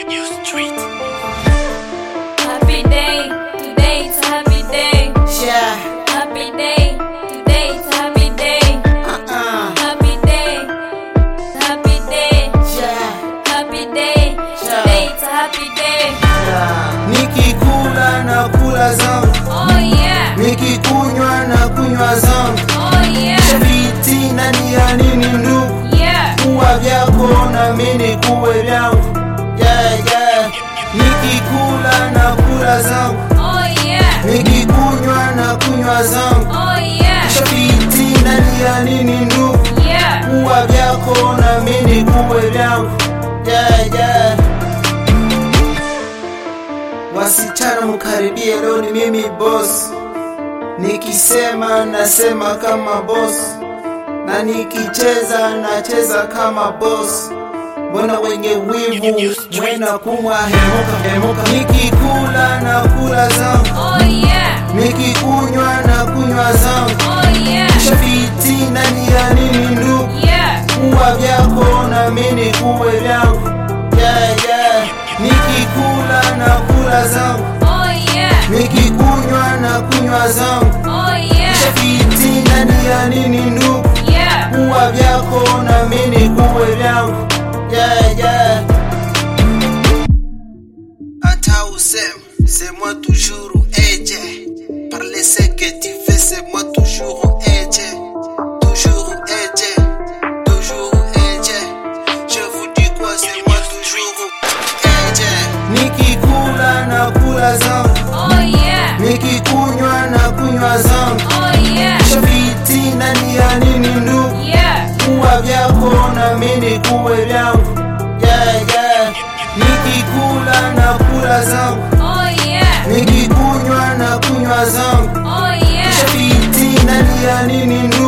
Happy day, today it's a happy day. Yeah. Happy day, today it's a happy day. Uh-uh. Happy day, happy day, Yeah. happy day. Today it's a happy day. Yeah. Nikikula na kula zangu, Oh yeah, nikikunywa na kunywa zangu, oh yeah, fitina ni ya nini ndugu? yeah. Kuwa vyako na mimi kuwe vyangu. Yeah, yeah. Nikikula na kula zangu, Oh yeah, nikikunywa na kunywa zangu, oh yeah, fitina ni ya nini ndugu? yeah. Kuwa vyako na mimi kuwe vyangu. Yeah, yeah. Wasichana mkaribie, leo ni mimi boss. Nikisema nasema kama boss, na nikicheza nacheza kama boss. Mbona wenye wivu mwena kumwa hemuka hemuka, nikikula na kula zangu, Oh yeah, nikikunywa na kunywa zangu, oh yeah, fitina ni ya nini ndugu? yeah. kuwa vyako na mimi kuwe vyangu yeah, yeah. nikikula na kula zangu Oh yeah, nikikunywa na kunywa zangu oh yeah, fitina ni ya nini ndugu yeah. kuwa vyako na mimi kuwe vyangu yeah, yeah. Ata usem, c'est moi toujours eje Parler ce que tu fais, c'est moi toujours eje Toujours eje, toujours eje Je vous dis quoi, c'est moi toujours eje Nikikula na kula zangu Oh yeah, Nikikunywa na kunywa zangu oh yeah, Fitina ni ya nini ndugu yeah. kuwa vyako na mimi kuwe vyangu yeah, yeah. nikikula na kula zangu Oh yeah, nikikunywa na kunywa zangu oh yeah, fitina ni ya nini ndugu